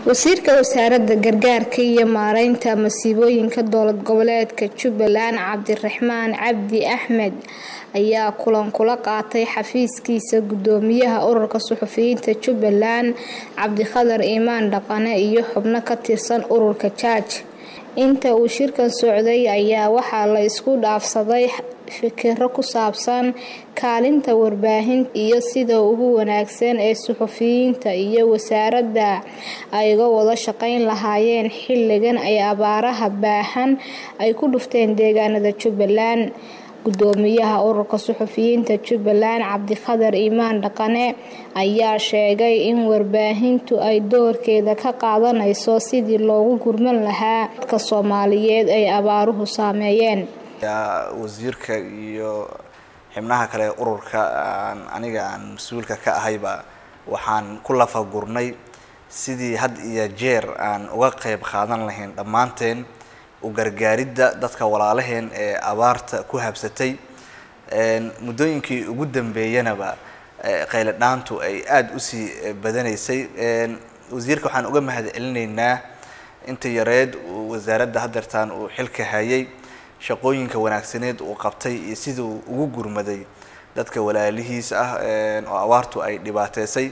wasiirka wasaaradda gargaarka iyo maareynta masiibooyinka dowlad goboleedka jubbaland cabdiraxmaan cabdi axmed ayaa kulan kula qaatay xafiiskiisa gudoomiyaha ururka suxufiyiinta jubbaland cabdikhadar iimaan dhaqane iyo xubno ka tirsan ururka jaaj inta uu shirkan socday ayaa waxaa la isku dhaafsaday fikiro ku saabsan kaalinta warbaahinta iyo sida ugu wanaagsan ee suxufiyiinta iyo wasaaradda ay uga wada shaqeyn lahaayeen xilligan ay abaaraha baahan ay ku dhufteen deegaanada jubbaland gudoomiyaha ururka suxufiyiinta jubbaland cabdikhadar iimaan dhaqane ayaa sheegay in warbaahintu ay doorkeeda ka qaadanayso sidii loogu gurman lahaa dadka soomaaliyeed ay abaaruhu saameeyeen wasiirka iyo xibnaha kale ururka aniga aan mas-uulka ka ahayba waxaan ku lafagurnay sidii had iyo jeer aan uga qeyb qaadan lahayn dhammaanteen u gargaaridda dadka walaalaheen ee abaarta ku habsatay muddooyinkii ugu dambeeyanaba qayle dhaantu ay aada usii badanaysay wasiirka waxaan uga mahad celinaynaa inta yareed wasaaradda hadeertaan uu xilka hayay shaqooyinka wanaagsaneed uu qabtay iyo sida uu ugu gurmaday dadka walaalihiis ah oo abaartu ay dhibaateysay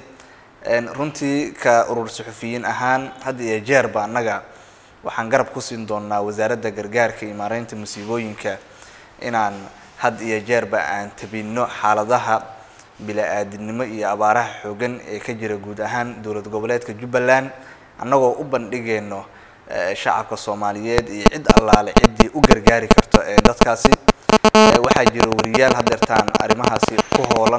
runtii ka urur suxufiyiin ahaan had iyo jeerba annaga waxaan garab ku siin doonaa wasaaradda gargaarka iyo maareynta musiibooyinka inaan had iyo jeerba aan tabinno xaaladaha bila-aadinimo iyo abaaraha xoogan ee ka jira guud ahaan dowlad goboleedka jubbaland annagoo u bandhigeyno shacabka soomaaliyeed iyo cid allaale ciddii u gargaari karto dadkaasi waxaa jira wariyaal hadeertaan arrimahaasi ku hoolan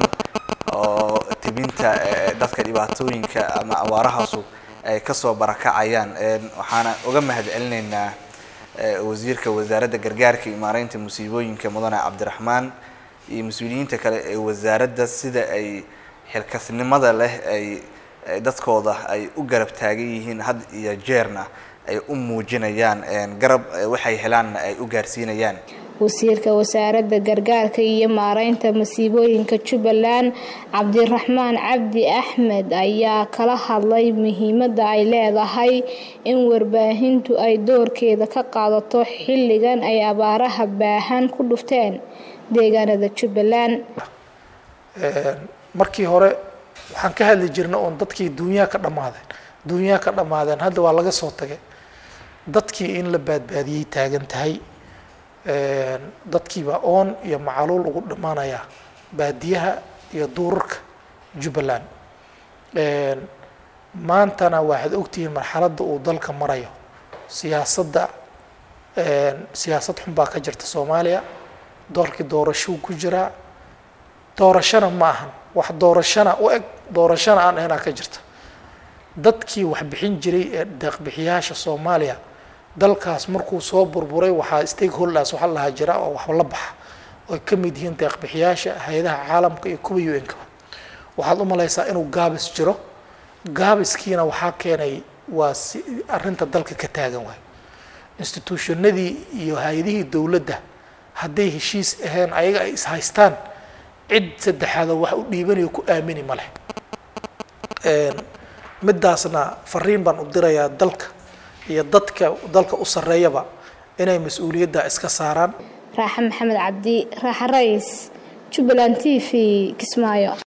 oo tibinta dadka dhibaatooyinka ama abaarahaasu ay kasoo barakacayaan waxaana uga mahad celinaynaa wasiirka wasaaradda gargaarka iyo maareynta musiibooyinka mudane cabdiraxmaan iyo mas-uuliyiinta kale ee wasaaradda sida ay xilkasnimada leh ay dadkooda ay u garab taagan yihiin had iyo jeerna ay u muujinayaan garab waxay helaanna ay u gaarsiinayaan wasiirka wasaaradda gargaarka iyo maareynta masiibooyinka jubbaland cabdiraxmaan cabdi axmed ayaa kala hadlay muhiimadda ay leedahay in warbaahintu ay doorkeeda ka qaadato xilligan ay abaaraha baahan ku dhufteen deegaanada jubbaland markii hore waxaan ka hadli jirnay oon dadkii duunyaha ka dhammaadeen duunyaha ka dhammaadeen hadda waa laga soo tagay dadkii in la baadbaadiyey taagan tahay dadkiibaa oon iyo macaluul ugu dhammaanaya baadiyaha iyo duurarka jubbaland maantana waxaad ogtihiin marxaladda uu dalka marayo siyaasadda siyaasad xun baa ka jirta soomaaliya doorkii doorashuu ku jiraa doorashana ma ahan wax doorashana u eg doorashana aan ahaynaa ka jirta dadkii wax bixin jiray ee deeqbixiyaasha soomaaliya dalkaas markuu soo burburay waxaa stakeholders waxa lahaa jira oo wax la baxa oy ka mid yihiin deeqbixiyaasha hay-adaha caalamka iyo kuwa u n-kaba waxaad u malaysaa inuu gaabis jiro gaabiskiina waxaa keenay waa si arrinta dalka ka taagan waay institutionadii iyo hay-adihii dowladda hadday heshiis ahayn ayaga ay ishaystaan cid saddexaadoo wax u dhiibanayo ku aamini ma leh midaasna fariin baan u dirayaa dalka iyo dadka dalka u sarreeyaba inay mas-uuliyadda iska saaraan raaxa maxamed cabdi raaxa rays jubbaland t v kismaayo